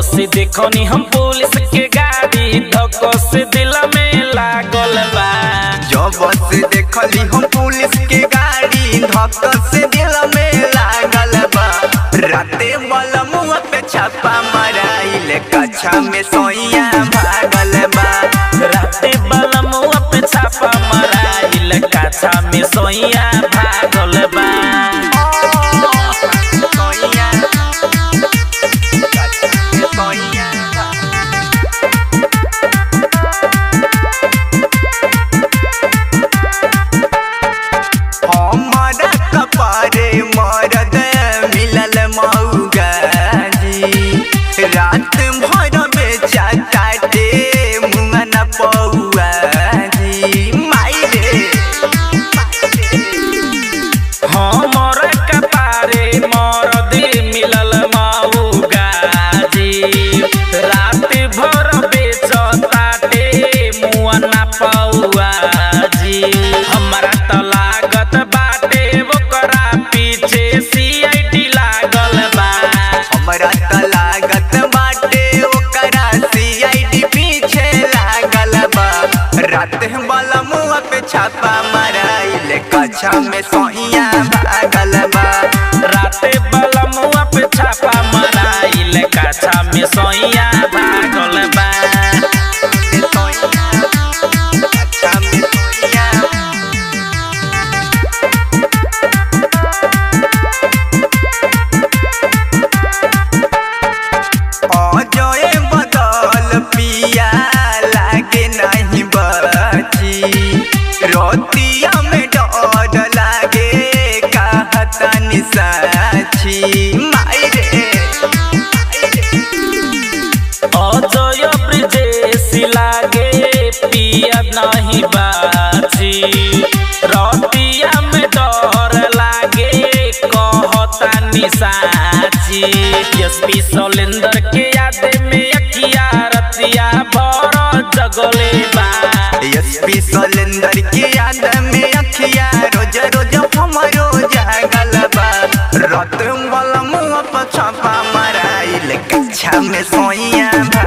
से देखनी हम पुलिस के गाड़ी धक्को से दिल में लागल बा जब से देखली हम पुलिस के गाड़ी धक से दिल में लागल बा राते बलमुआ पे छापा मराइल कच्छा में सोइया भागल बा राते बलमुआ पे छापा मराइल काछा में सोइया भागल बा सोइया कच्छा में सोइया हमारा कपारे मरद मिलल मऊगा जी रात भर बेचा काटे मुंगा न पौआ जी माई रे हमर कपारे मरद मिलल मऊगा जी रात भर बेचताटे मुआ ना पौआ जी हमरा त लागत बाटे ओकरा पीछे सीआईडी लागल बा हमरा त लागत बाटे ओकरा सीआईडी पीछे लागल बा रात वाला मुआ पे छापा मराइल कच्छा में सोइया भागल बा राते बलमुआ पे छापा मराइल काछा में सोइया भागल बा कच्छा में सोइया अजय बदल पिया लागे नहीं बची रोतिया में डर लागे कहता निसाची माई रे अजय ब्रिजेश लागे पिया नहीं बाची रतिया में डर लागे कहता निसाची एसपी सोलेंदर के याद में अखिया रतिया भर जगले बा एसपी सोलेंदर के याद में अखिया रोज रोज हमरो जागल बा रत वाला मुँह पर छापा मराइल कच्छा में सोइया